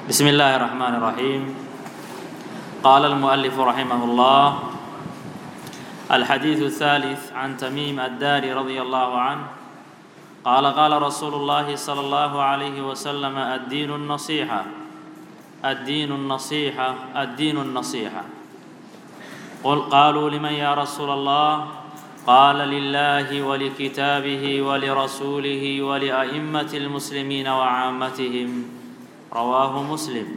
بسم الله الرحمن الرحيم قال المؤلف رحمه الله الحديث الثالث عن تميم الداري رضي الله عنه قال قال رسول الله صلى الله عليه وسلم الدين النصيحة الدين النصيحة الدين النصيحة قل قالوا لمن يا رسول الله قال لله ولكتابه ولرسوله ولأئمة المسلمين وعامتهم رواه مسلم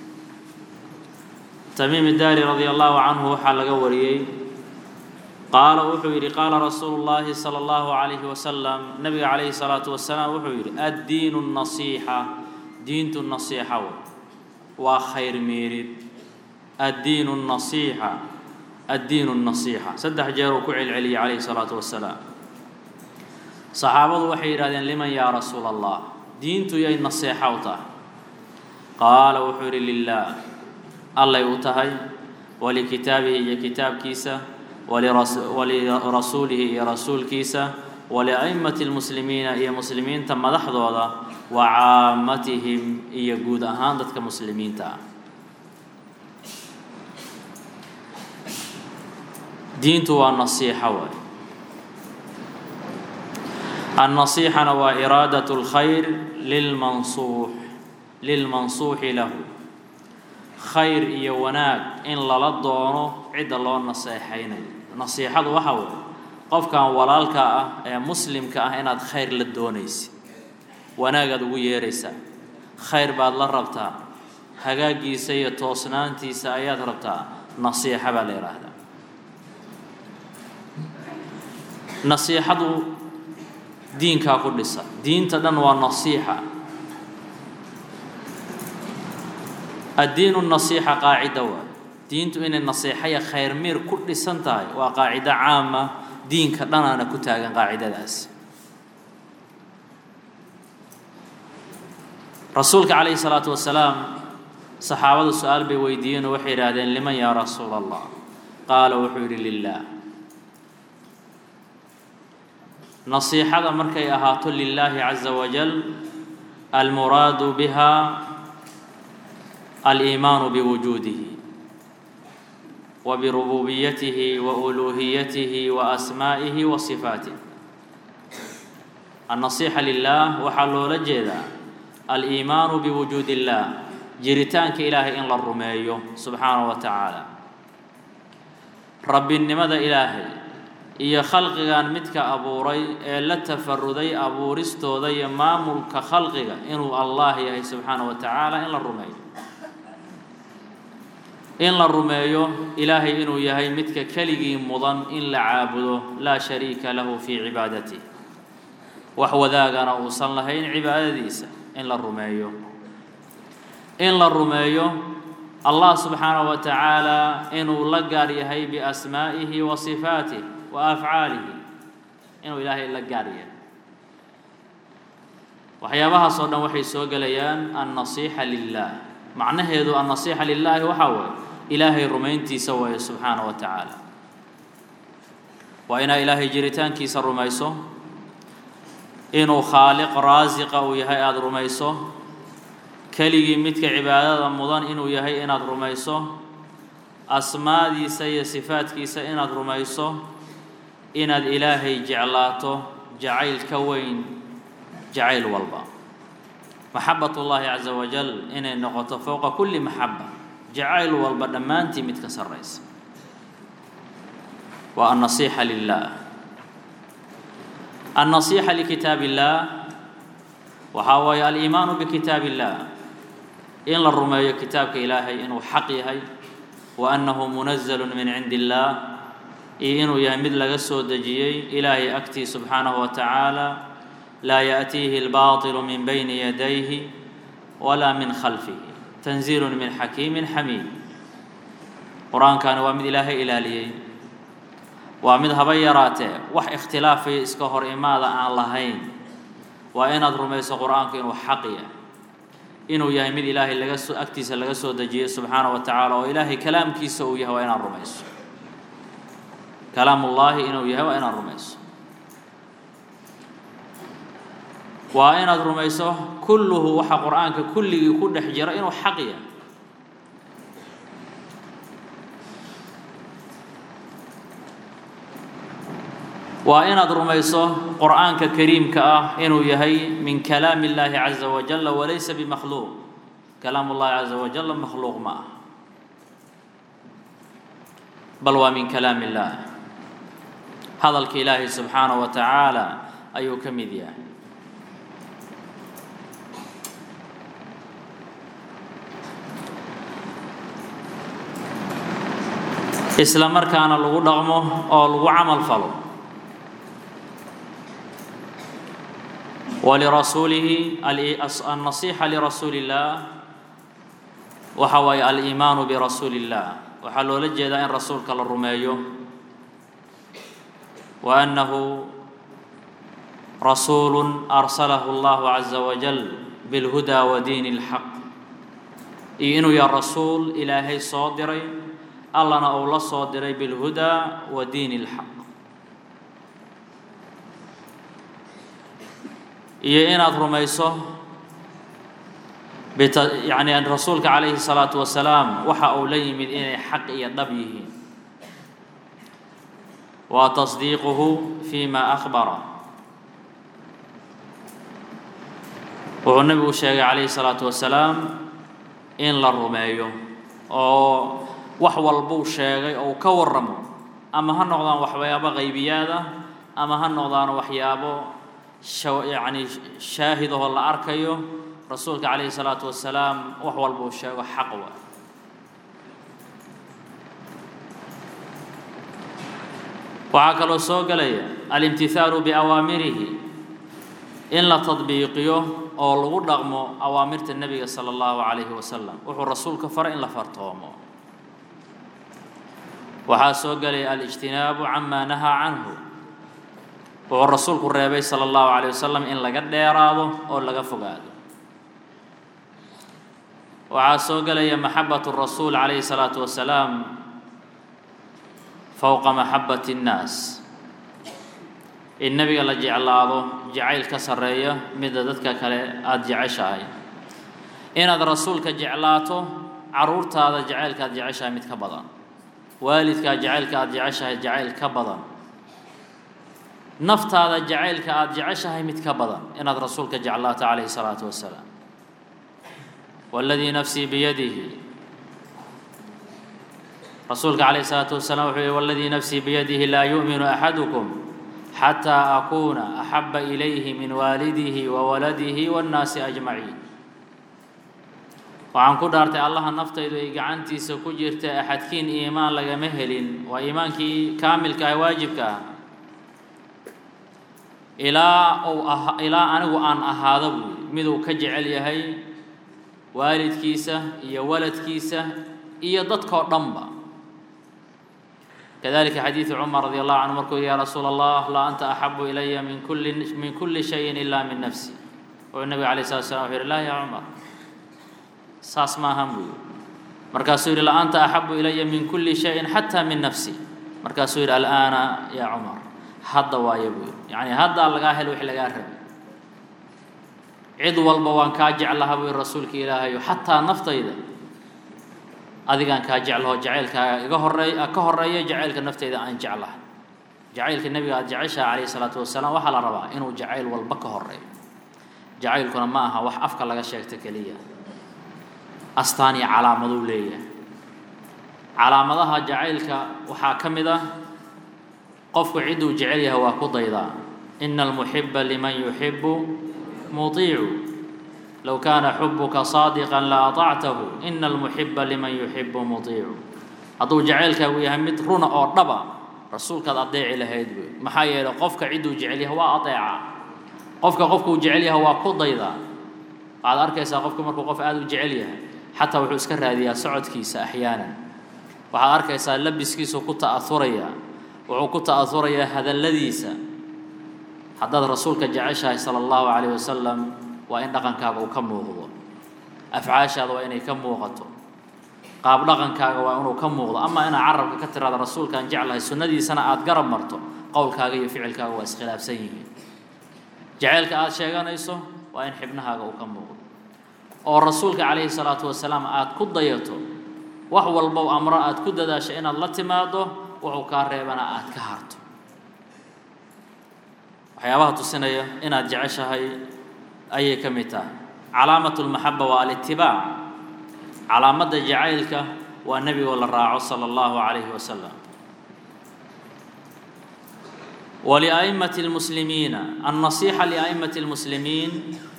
تميم الداري رضي الله عنه waxaa laga wariyey qaala wuxuu yidhi qaala rasuulu llaahi sala allahu calayhi wasalam nabiga calayhi salaatu wasalaam wuxuu yidhi addiinu nasiixa diintu nasiixa wey waa khayr meerid addiinu nasiixa addiinu nasiixa saddex jeer uu ku celceliyey calayhi salaatu wasalaam saxaabadu waxay yidhahdeen liman yaa rasuula allah diintu yay nasiixa u tahay qaala wuxuu yidhi lilaah allay u tahay walikitaabihi iyo kitaabkiisa walirasuulihi iyo rasuulkiisa walia'immati lmuslimiina iyo muslimiinta madaxdooda wa caammatihim iyo guud ahaan dadka muslimiinta ah diintu waa nasiixa waay annasiixana waa iraadat اlkhayr lilmansuux lilmansuuxi lahu khayr iyo wanaag in lala doono cidda loo naseexaynayo nasiixadu waxa weeye qofkan walaalka ah ee muslimka ah inaad khayr la doonaysid wanaagaad ugu yeeraysaa khayr baad la rabtaa hagaaggiisa iyo toosnaantiisa ayaad rabtaa nasiixa baa la yidhaahdaa nasiixadu diinkaa ku dhisa diinta dhan waa nasiixa addiinu nasiixa qaacida waay diintu inay nasiixaya khayr miir ku dhisan tahay waa qaacido caama diinka dhanaana ku taagan qaacidadaas rasuulka calayhi salaatu wasalaam saxaabadu su-aal bay weydiiyeen oo waxay yidhaahdeen liman yaa rasuula allah qaala wuxuu yidhi lilaah nasiixada markay ahaato lilaahi caza wajal almuraadu biha aliimaanu biwujuudihi wa birububiyatihi wa uluuhiyatihi wa asmaa'ihi wa sifaatih annasiixa lilaah waxaa loola jeedaa aliimaanu biwujuudi illaah jiritaanka ilaahay in la rumeeyo subxaanahu wa tacaala rabbinimada ilaahay iyo khalqigan midka abuuray ee la tafaruday abuuristooda iyo maamulka khalqiga inuu allah yahay subxaanahu wa tacaala in la rumeeyo in la rumeeyo ilaahay inuu yahay midka keligii mudan in la caabudo laa shariika lahu fii cibaadatih wax wadaagana uusan lahayn cibaadadiisa in la rumeeyo in la rumeeyo allah subxaanahu wa tacaala inuu la gaar yahay biasmaa'ihi wa sifaatih wa afcaalihi inuu ilaahay la gaar yahay waxyaabahaas oo dhan waxay soo gelayaan annasiixa lilah macnaheedu annasiixa lilaahi waxaa weeye ilaahay rumayntiisa waaye subxaana wa tacaala waa inaa ilaahay jiritaankiisa rumayso inuu khaaliq raasiqa uu yahay aada rumayso keligii midka cibaadada mudan inuu yahay inaad rumayso asmaadiisa iyo sifaadkiisa inaad rumayso inaad ilaahay jeclaato jacayl ka weyn jacayl walba maxabat ullaahi caza wajal inay noqoto fowqa kulli maxaba jacayl walba dhammaantii mid ka sarraysa waa annasiixa lilah annasiixa likitaab illaah waxaa waaye aliimaanu bikitaab illaah in la rumeeyo kitaabka ilaahay inuu xaq yahay wa annahu munazalu min cindi illaah iyo inuu yahay mid laga soo dejiyey ilaahay agtii subxaanahu wa tacaala laa yaأtiihi اlbaطilu min bayni yadayhi walaa min khalfihi tanziilu min xakiimi xamiid qur-aankani waa mid ilaahay ilaaliyey waa mid haba yaraatee wax ikhtilaafayo iska hor imaada aan lahayn waa inaad rumayso qur-aanku inuu xaq yahay inuu yahay mid ilaahay laga soo agtiisa laga soo dejiyey subxaanaه wa tacaala oo ilaahay kalaamkiisa uu yahay waa inaad rumayso kalaam ullaahi inuu yahay waa inaad rumayso waa inaad rumayso kulluhu waxa qur-aanka kulligii ku dhex jira inuu xaq yahay waa inaad rumayso qur'aanka kariimka ah inuu yahay min kalaami اllaahi caza wajala walaysa bimakhluuq kalaam ullahi caza wajala makhluuq ma ah bal waa min kalaam illaah hadalka ilaahay subxaanaه wa tacaala ayuu ka mid yahay isla markaana lagu dhaqmo oo lagu camal falo walirasuulihi alnasiixa lirasuuli اllah waxa waaye aliimaanu birasuuli اllah waxaa loola jeedaa in rasuulka la rumeeyo wa annahu rasuulu arsalahu اllahu caza wajal bilhudaa wa diini اlxaq iyo inuu yahay rasuul ilaahay soo diray allana uu la soo diray bilhudaa wa diini اlxaq iyo inaad rumayso yani rasuulka calayhi الsalaatu wasalaam waxa uu la yimid inay xaq iyo dhab yihiin wa tasdiiquhu fima akhbara wuxuu nebigu sheegay calayhi الsalaatu wasalaam in la rumeeyo oo wax walbuu sheegay oo ka warramo ama ha noqdaan waxyaabo qaybiyaad ah ama ha noqdaan waxyaabo yani shaahidahoo la arkayo rasuulka calayhi الsalaatu wasalaam wax walbuu sheego xaq wa waxaa kaloo soo gelaya alimtihaalu biawaamirihi in la tadbiiqiyo oo lagu dhaqmo awaamirta nebiga salى اllahu calayhi wasalam wuxuu rasuulka faray in la fartoomo waxaa soo gelaya alijtinaabu cama nahaa canhu wuxuu rasuulku reebay salى اllahu عalيه wasalam in laga dheeraado oo laga fogaado waxaa soo gelaya maxabaة الrasuul عalayه الsalaaةu wasalaam fowqa maxabaة الnaas in nebiga la jeclaado jacayl ka sareeya mida dadka kale aada jeceshahay inaad rasuulka jeclaato caruurtaada jacaylka aad jeceshahay mid ka badan waalidkaa jacaylka aada jeceshahay jacayl ka badan naftaada jacaylka aada jeceshahay mid ka badan inaad rasuulka jeclaato calayhi الsalaatu wasalaam waladii nafsii biyadihi rasuulka calayh الsalaatu wasalaam wuxuu yihi waladii nafsii biyadihi laa yu'minu axadukum xataa akuuna axaba ilayhi min waalidihi wa waladihi waاnnaasi ajmaciin waxaan ku dhaartay allaha naftaydu ay gacantiisa ku jirta axadkiin iimaan lagama helin waa iimaankii kaamilka ah waajibka ah ilaa uu aha ilaa anigu aan ahaado buuyi miduu ka jecel yahay waalidkiisa iyo waladkiisa iyo dadkoo dhanba kadalika xadiidu cumar radi allahu canhu markuu ya rasuula allah laa anta axabu ilaya min kulli min kulli shayin ila min nafsi wuxuu nabiga alayh salatu slam wuxuu yihi laa ya cumar saas maahan buu yihi markaasuu yihi la anta axabu ilaya min kulli shayin xataa min nafsi markaasuu yihi al'aana ya cumar hadda waayo buu yihi yacni haddaa lagaa helo wixii lagaa rabay cid walba waan kaa jeclaha buu yihi rasuulka ilaahayo xataa naftayda adigaan kaa jeclaho jacaylkaaga iga horey ka horeeya jacaylka naftayda aan jeclahay jacaylka nebiga aada jeceshaha calayhi salaatu wasalaam waxaa la rabaa inuu jacayl walba ka horeeyo jacaylkuna ma aha wax afka laga sheegto keliya astaan iyo calaamaduu leeyahay calaamadaha jacaylka waxaa ka mid ah qofku cidduu jecel yahay waa ku daydaa ina almuxiba liman yuxibu muطiicu low kaana xubuka saadiqan la aطactahu ina almuxiba liman yuxibu muطiicu hadduu jacaylkaagu yahay mid runa oo dhaba rasuulkaad adeeci lahayd wey maxaa yeelay qofka cidduu jecel yahay waa adeeca qofka qofkuu jecel yahay waa ku daydaa waxaad arkaysaa qofku markuu qof aada u jecel yahay xataa wuxuu iska raadiyaa socodkiisa axyaanan waxaad arkaysaa labiskiisu ku ta'auraya wuxuu ku ta'aurayaa hadalladiisa haddaad rasuulka jeceshahay sala allahu calayh wasalam waa in dhaqankaaga uu ka muuqdo afcaashaada waa inay ka muuqato qaab dhaqankaaga waa inuu ka muuqdo ama inaad carabka ka tiraada rasuulkaan jeclahay sunnadiisana aada garab marto qowlkaaga iyo ficilkaaga waa iskhilaafsan yihiin jacaylka aada sheeganayso waa in xibnahaaga uu ka muuqdo oo rasuulka calayhi salaatu wasalaam aada ku dayato wax walbow amro aada ku dadaasho inaad la timaado wuxuu kaa reebana aada ka harto waxyaabaha tusinaya inaad jeceshahay ayay ka mid tahay calaamatu lmaxaba waa alitibaac calaamadda jacaylka waa nebigoo la raaco sala allahu calayhi wasalam ولأئمة المسلمين النصيحة لأئمة المسلمين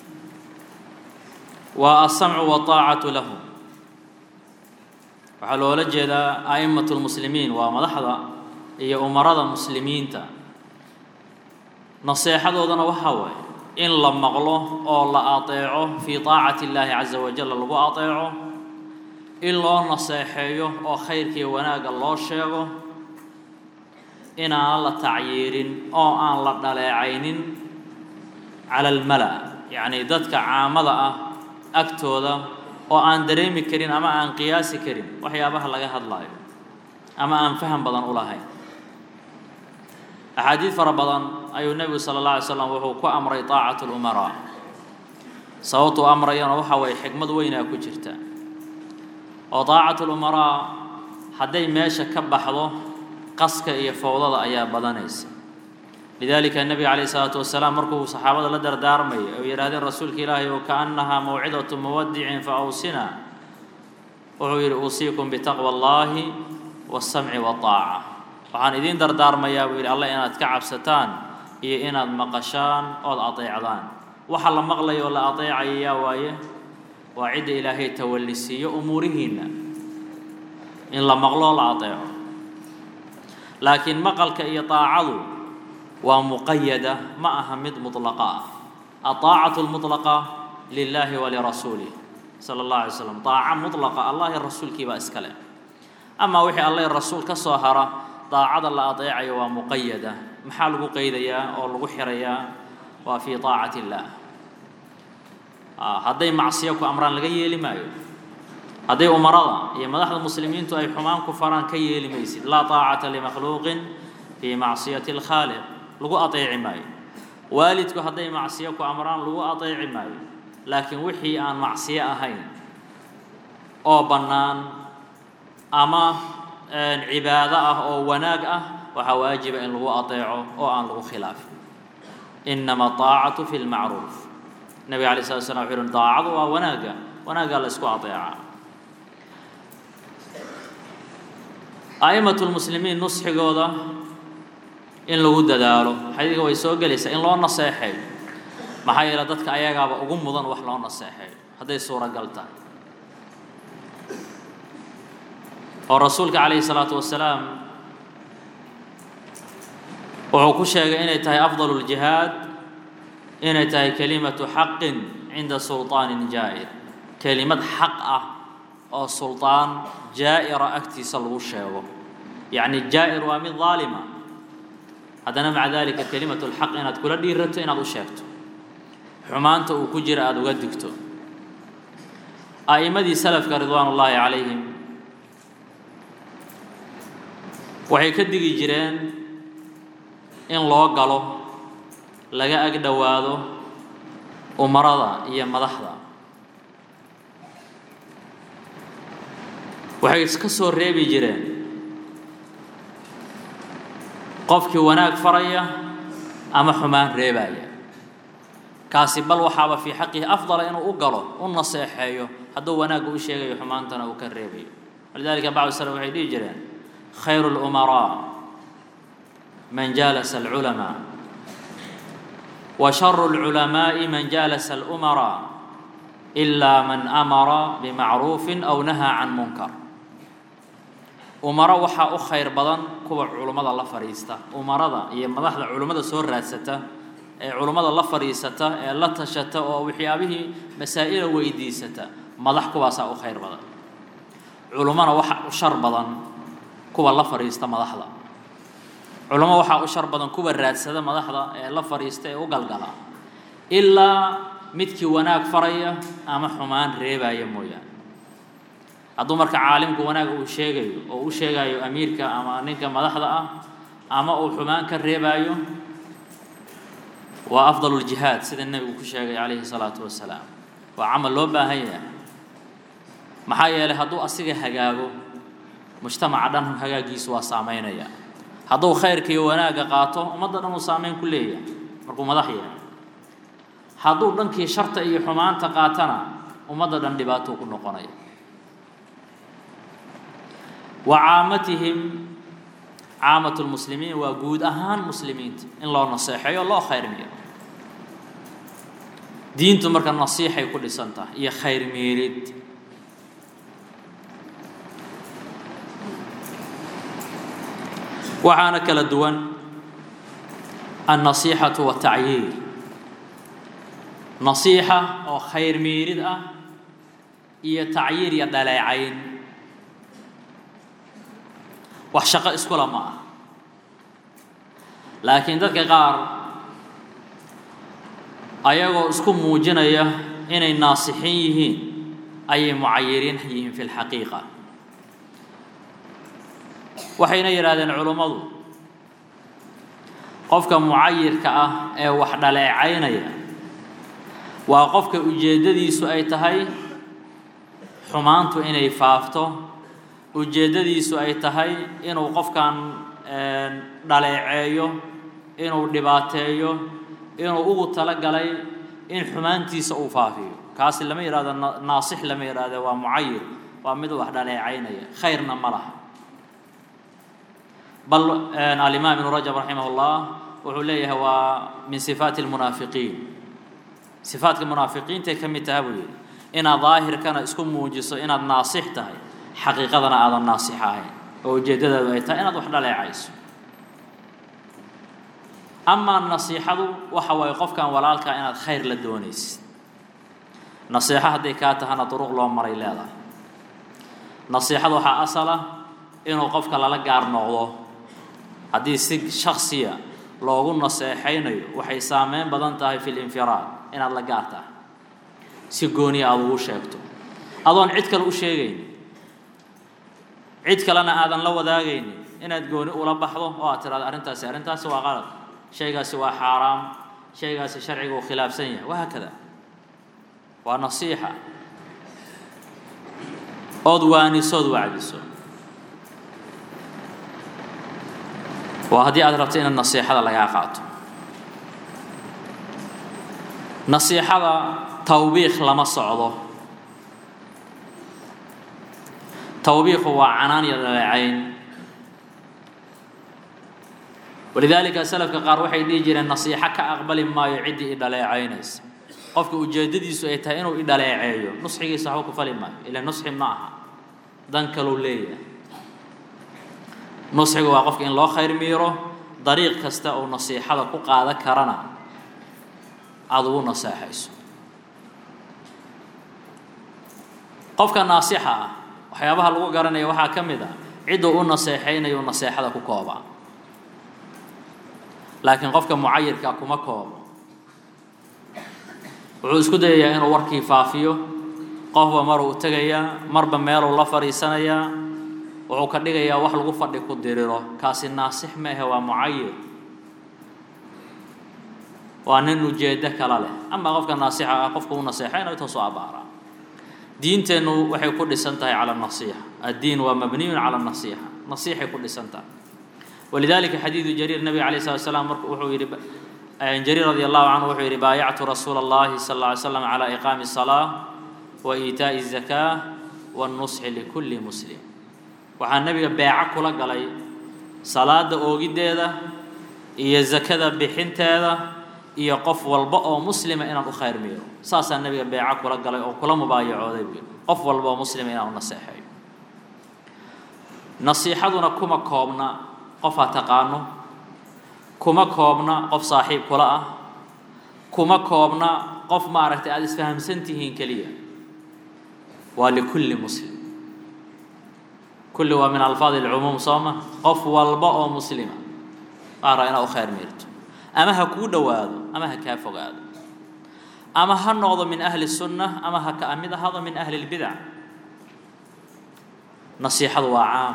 والسمع والطاعة لهم waxaa loola jeedaa أئمة المسلمين waa madaxda iyo umarada muslimiinta naseexadoodana waxaa waaye in la maqlo oo la aطeeco fii طaacati الlahi caزa wajal lagu aطeeco in loo naseexeeyo oo khayrkiiyo wanaagga loo sheego inaan la tacyiirin oo aan la dhaleecaynin cala almala yacni dadka caamada ah agtooda oo aan dareemi karin ama aan qiyaasi karin waxyaabaha laga hadlaayo ama aan faham badan u lahayn axaadiid fara badan ayuu nebigu sala alla alay slam wuxuu ku amray taacatu lumaraa sababtuu amrayana waxa waye xikmad weynaa ku jirta oo taacatu lumaraa hadday meesha ka baxdo qaska iyo fowdada ayaa badanaysa lidalika nebiga calayh isalaatu wasalaam markuu saxaabada la dardaarmayay oo yidhahdeen rasuulka ilaahay oo kaannahaa mawcidatu muwadicin fa awsina wuxuu yidhi uusiikum bitaqwa allahi wasamci waaaca waxaan idiin dardaarmayaa buu yidhi alle inaad ka cabsataan iyo inaad maqashaan ood adeecdaan waxa la maqlaya oo la adeecaya yaa waaye waa cidda ilaahay tawallisiiyo umuurihiinna in la maqloo la adeeco laakiin maqalka iyo طaacadu waa muqayada ma aha mid muطlaqa ah aطaacatu اlmuطlaqa lilahi walirasuulih sala اllah alay slam طaaca muطlaqa allah i rasuulkii baa iska leh amaa wixii allah rasuul ka soo hara daacada la adeecayo waa muqayada maxaa lagu qeydayaa oo lagu xirayaa waa fii طaacati اllah hadday macsiyo ku amraan laga yeeli maayo hadday umarada iyo madaxda muslimiintu ay xumaan ku faraan ka yeeli maysid laa طaacata limakhluuqin fii macsiyati اlkhaaliq lagu aطeeci maayo waalidku hadday macsiyo ku amraan lagu aطeeci maayo laakiin wixii aan macsiyo ahayn oo bannaan ama cibaado ah oo wanaag ah waxaa waajiba in lagu aطeeco oo aan lagu khilaafin inama طaacatu fi اlmacruuf nebiga alay slat slam wuxu uhi daacadu waa wanaagga wanaaggaa la isku aطeecaa a'imatu lmuslimiin nusxigooda in lagu dadaalo xadiidka way soo gelaysaa in loo naseexeeyo maxaa yeele dadka ayagaaba ugu mudan wax loo naseexeeyo hadday suuragal tahay oo rasuulka calayhi salaatu wasalaam wuxuu ku sheegay inay tahay afdal اljihaad inay tahay kelimatu xaqin cinda sulطaanin jaa'ir kelimad xaq ah oo sulطaan jaa'ira agtiisa lagu sheego yacni jaa'ir waa mid daalima haddana maca dalika kelimatu اlxaq inaad kula dhiirato inaad u sheegto xumaanta uu ku jira aada uga digto a'immadii salafka ridwaan ullaahi calayhim waxay ka digi jireen in loo galo laga ag dhowaado umarada iyo madaxda waxay iska soo reebi jireen qofkii wanaag faraya ama xumaan reebaya kaasi bal waxaaba fii xaqihi afdala inuu u galo u naseexeeyo hadduu wanaagga u sheegayo xumaantana uu ka reebayo walidalika bacdu salaf waxay dhihi jireen khayru اlumaraa man jaalasa alculamaa wa sharu اlculamaaءi man jaalasa alumaraa ilaa man amara bimacruufin aw nahaa can munkar umaro waxaa u khayr badan kuwa culummada la fadhiista umarada iyo madaxda culummada soo raadsata ee culummada la fadhiisata ee la tashata oo waxyaabihii masaa'ila weydiisata madax kuwaasaa u khayr badan culummona waxa u shar badan kuwa la fadhiista madaxda culummo waxaa u shar badan kuwa raadsada madaxda ee la fadhiista ee u galgala ilaa midkii wanaag faraya ama xumaan reebaya mooyaane hadduu marka caalimku wanaag uu sheegayo oo u sheegayo amiirka ama ninka madaxda ah ama uu xumaan ka reebaayo waa afdal ljihaad sida nebigu ku sheegay calayhi salaatu wasalaam waa camal loo baahan yahay maxaa yeelay hadduu asiga hagaago mujtamaca dhan hagaagiisu waa saameynaya hadduu khayrka iyo wanaagga qaato ummadda dhan uu saameyn ku leeyahay markuu madax yahay hadduu dhankii sharta iyo xumaanta qaatana ummadda dhan dhibaatou ku noqonaya wa caamatihim caamatu lmuslimiin waa guud ahaan muslimiinta in loo naseexeeyo loo khayrmiyo diintu marka nasiixay ku dhisan tahay iyo khayr miirid waxaana kala duwan annasiixatu watacyiir nasiixa oo khayr miirid ah iyo tacyiir iyo dhaleecayn wax shaqo iskula ma ah laakiin dadka qaar ayagoo isku muujinaya inay naasixin yihiin ayay mucayiriin yihiin fi lxaqiiqa waxayna yidhaahdeen culummadu qofka mucayirka ah ee wax dhaleecaynaya waa qofka ujeeddadiisu ay tahay xumaantu inay faafto ujeeddadiisu ay tahay inuu qofkan dhaleeceeyo inuu dhibaateeyo inuu ugu talagalay in xumaantiisa uu faafiyo kaasi lama yidhahdo naasix lama yidhahde waa mucayir waa mid wax dhaleecaynaya khayrna ma laha bal alimaam ibnu rajab raximah اllah wuxuu leeyahay waa min sifaati اlmunaafiqiin sifaatka munaafiqiintay ka mid taha buu yidhi inaad daahirkana isku muujiso inaad naasix tahay xaqiiqadana aadan naasix ahayn oo ujeeddadaadu ay tahay inaad wax dhaleecayso amaa nasiixadu waxa waaye qofkan walaalkaa inaad khayr la doonaysid nasiixo hadday kaa tahana duruq loo maray leedahay nasiixada waxaa asala inuu qofka lala gaar noqdo haddii si shaksiya loogu naseexaynayo waxay saameyn badan tahay fi linfiraad inaad la gaar tahay si gooniya aada ugu sheegto adoon cid kale u sheegaynin cid kalena aadan la wadaagaynin inaad gooni ula baxdo oo aad tiraado arrintaasi arrintaasi waa qalad shaygaasi waa xaaraam shaygaasi sharciga uu khilaafsan yahay wahaakada waa nasiixa ood waanisood wacdiso waa haddii aad rabto inaad nasiixada lagaa qaato nasiixada tawbiikh lama socdo tawbiikhu waa canaan iyo dhaleecayn walidaalika salafka qaar waxay dhihi jireen nasiixo ka aqbali maayo ciddii i dhaleecaynaysa qofka ujeeddadiisu ay tahay inuu i dhaleeceeyo nusxigiisa waxba ku fali maayo ila nusxi ma aha dan kalou leeyahay nusxiga waa qofka in loo khayr miiro dariiq kasta uu nasiixada ku qaada karana aada ugu naseexayso qofka naasixa ah waxyaabaha lagu garanaya waxaa ka mid ah cidduu u naseexaynayo naseexada ku koobaa laakiin qofka mucayirka kuma koobo wuxuu isku dayayaa inuu warkii faafiyo qofba maruu tegayaa marba meeluu la fadhiisanayaa wuxuu ka dhigayaa wax lagu fadhi ku diriro kaasi naasix ma ahe waa mucayir waa nin ujeeddo kala leh amaa qofka naasixa ah qofka u naseexaynayo taasoo abaaraa diinteennu waxay ku dhisan tahay cala nasiixa addiin waa mabniyun cala nasiixa nasiixay ku dhisan tahay walidalika xadiidu jariir nabiga alayh slat slam marka wuxuu yidhi jariir radi allahu canhu wuxuu yidhi baayactu rasuula allahi sal alla ly slam cala iqaami الsalaa wa iitaaءi الzakaa wاnnusxi likulli muslim waxaa nebiga beeco kula galay salaada oogiddeeda iyo zakada bixinteeda iyo qof walba oo muslima inaan u khayr miiro saasaa nebiga beeco kula galay oo kula mubaayacooday buu qof walba oo muslima inaan u naseexeeyo nasiixaduna kuma koobna qof ha taqaano kuma koobna qof saaxiib kula ah kuma koobna qof maaragtay aada isfahamsan tihiin keliya waa likulli muslim kulli waa min alfaadi alcumuum sooma qof walba oo muslima waa raa inaad u khayr miirto ama ha kuu dhowaado ama ha kaa fogaado ama ha noqdo min ahli sunna ama ha ka mid ahaado min ahli lbidac nasiixadu waa caam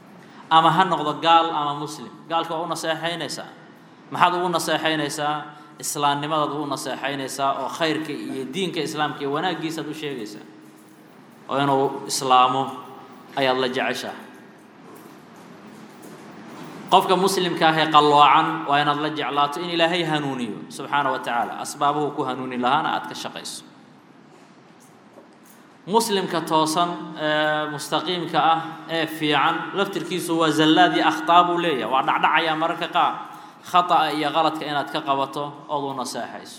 ama ha noqdo gaal ama muslim gaalka waa u naseexaynaysaa maxaad ugu naseexaynaysaa islaamnimadaad ugu naseexaynaysaa oo khayrka iyo diinka islaamka iyo wanaaggiisaad u sheegaysaa oo inuu islaamo ayaad la jeceshahay qofka muslimka ah ee qalloocan waa inaad la jeclaato in ilaahay hanuuniyo subxaana wa tacaala asbaabuhu ku hanuuni lahaana aad ka shaqayso muslimka toosan ee mustaqiimka ah ee fiican laftirkiisu waa zallaad iyo akhtaa buu leeyahay waa dhacdhacayaa mararka qaar khata'a iyo qaladka inaad ka qabato ood u naseexayso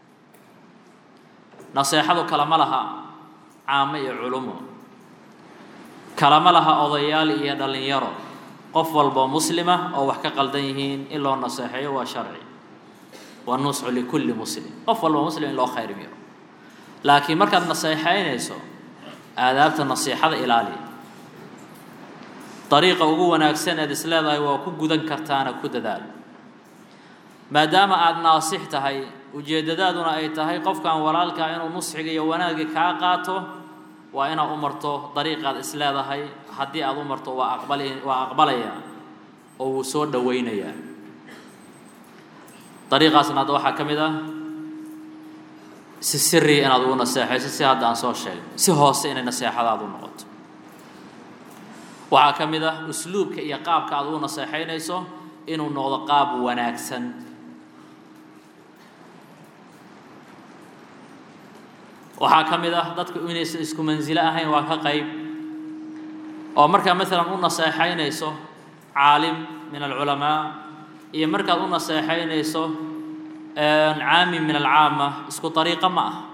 naseexadu kalama laha caamo iyo culumo kalama laha odayaal iyo dhallinyaro qof walboo muslima oo wax ka qaldan yihiin in loo naseexeeyo waa sharci waa nusxu likulli muslim qof walboo muslim in loo khayr miro laakiin markaad naseexaynayso aadaabta nasiixada ilaaliya dariiqa ugu wanaagsan eed is leedahay waa ku gudan kartaana ku dadaal maadaama aada naasix tahay ujeeddadaaduna ay tahay qofkan walaalkaa inuu nusxiga iyo wanaagga kaa qaato waa inaad u marto dariiqaad is leedahay haddii aada u marto waa aqbali waa aqbalayaa oo wuu soo dhowaynayaa dariiqaasna hadda waxaa ka mid ah si siri inaad ugu naseexayso si hadda aan soo sheegay si hoose inay naseexadaadu noqoto waxaa ka mid ah usluubka iyo qaabka aad ugu naseexaynayso inuu noqdo qaab wanaagsan waxaa ka mid ah dadku inaysan isku mansilo ahayn waa ka qayb oo markaa maalan u naseexaynayso caalim min alculamaa iyo markaad u naseexaynayso caami min alcaama isku ariiqo ma ah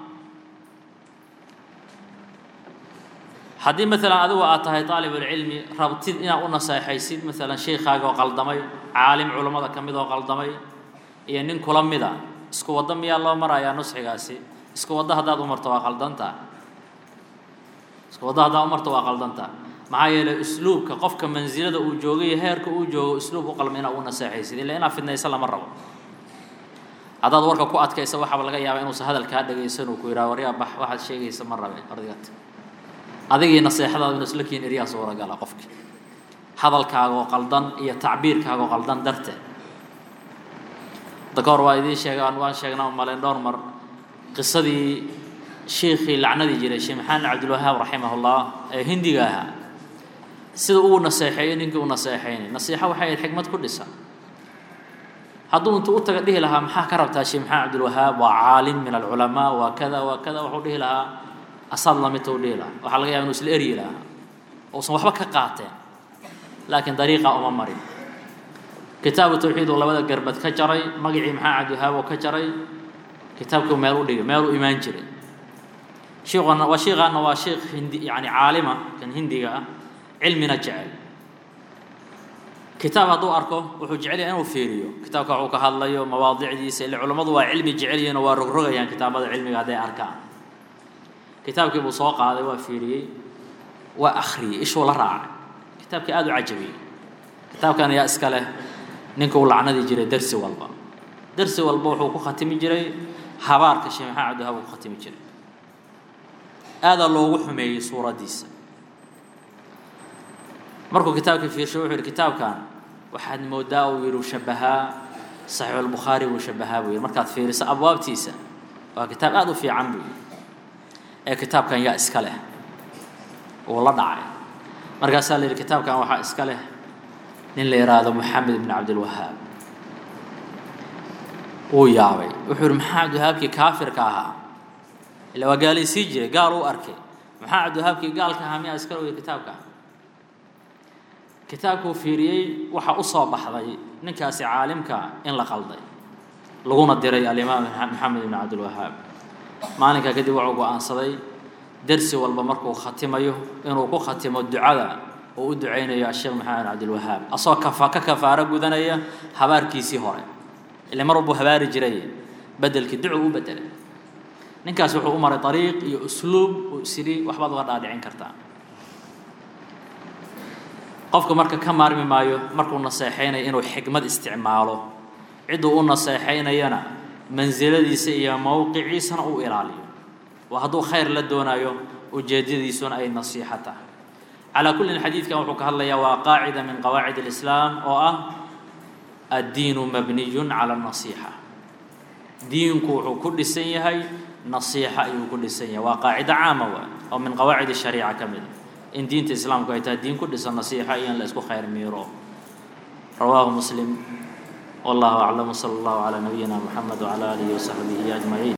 haddii maalan adigu aad tahay aalibulcilmi rabtid inaad u naseexaysid maalan sheikaaga oo qaldamay caalim culammada ka mid oo qaldamay iyo nin kula mida isku waddo miyaa loo marayaa nusxigaasi isku waddo haddaad u marto waa qaldantaa isku waddo haddaad u marto waa qaldantaa maxaa yeelay usluubka qofka mansilada uu joogay heerka uu joogo usluub u qalma inaad u naseexaysid illa inaad fidnaysa lama rabo haddaad warka ku adkaysa waxaaba laga yaabaa inuusan hadalkaa dhagaysan uu ku yidhaha waryaa bax waxaad sheegaysa ma rabe ardigat adigii naseexadaadu inu isla kiin eryaa suuragala qofki hadalkaagoo qaldan iyo tacbiirkaagoo qaldan darteed hadda ka hor waa idiin sheegaan waan sheegnaa malen dhowr mar qisadii shiikhii lacnadii jiray sheekh maxamed cabdilwahaab raximahullah ee hindiga ahaa sida uu naseexeeyey ninkii u naseexaynay nasiixo waxay ahayd xikmad ku dhisan hadduu intuu u taga dhihi lahaa maxaa ka rabtaa sheekh maxamed cabdilwahaab waa caalim min alculamaa waa kada waa kada wuxuu dhihi lahaa asaad lamidta u dhihi lahaa waxaa laga yaba inu isla eryi lahaa uusan waxba ka qaateen laakiin dariiqa uma marin kitaabu tawxiid uu labada garbad ka jaray magacii maxamed cabdilwahaab oo ka jaray kitaabkii meel u dhigay meel u imaan jiray shiikhana waa shiikhaana waa shiikh hindi yani caalima kan hindiga ah cilmina jecel kitaab hadduu arko wuxuu jecel yahay inuu fiiriyo kitaabka wuxuu ka hadlayo mawaadicdiisa ile culammadu waa cilmi jecel yihiin oo waa rogrogayaan kitaabada cilmiga hadday arkaan kitaabkii buu soo qaaday waa fiiriyey waa akhriyey ishuu la raacay kitaabkii aada u cajabiyey kitaabkan ayaa iska leh ninka uu lacnadi jiray dersi walba dersi walba wuxuu ku khatimi jiray habaarka sheekh maxamed cabdiwahaab uu ku khatimi jiray aadaa loogu xumeeyey suuraddiisa markuu kitaabkii fiirshay wuxuu yidhi kitaabkan waxaad moodaa uu yidhi shabahaa saxiixulbukhaari buu shabahaa buu yidhi markaad fiiriso abwaabtiisa waa kitaab aada u fiican buu yidhi ee kitaabkan yaa iska leh wuu la dhacay markaasaa la yidhi kitaabkan waxaa iska leh nin la yidhaahdo moxamed ibn cabdilwahaab wuu yaabay wuxuu yidhi maxaa cabdiwahaabkii kaafirka ahaa ila waa gaalaysii jiray gaal uu arkay maxaa cabdiwahaabkii gaalka ahaa miyaa iska lowya kitaabka kitaabkuu fiiriyey waxaa u soo baxday ninkaasi caalimka in la qalday laguna diray alimaam maxamed ibn cabdilwahaab maalinkaa kadib wuxuu go-aansaday dersi walba markuu khatimayo inuu ku khatimo ducada uu u ducaynayo asheekh maxamed cabdilwahaab asagoo kafa ka kafaaro gudanaya habaarkiisii hore ile mar walbuu habaari jiray bedelkii ducu u bedelay ninkaas wuxuu u maray dariiq iyo usluub uu isidhi waxbaad uga dhaadhicin kartaa qofku marka ka maarmi maayo markuu naseexaynayo inuu xikmad isticmaalo cidduu u naseexaynayana mansiladiisa iyo mowqiciisana uu ilaaliyo waa hadduu khayr la doonayo ujeedadiisuna ay nasiixo tahay calaa kullin xadiidkan wuxuu ka hadlayaa waa qaacida min qawaacid alislaam oo ah addiinu mabniyun cala alnasiixa diinku wuxuu ku dhisan yahay nasiixa ayuu ku dhisan yahay waa qaacido caama waa oo min qawaacid shariica ka mid in diinta islaamku ay tahay diin ku dhisan nasiixa iyo in la isku khayr miiro rawaahu muslim والله أعلم وصلى الله على نبينا محمد وعلى آله وصحبه أجمعين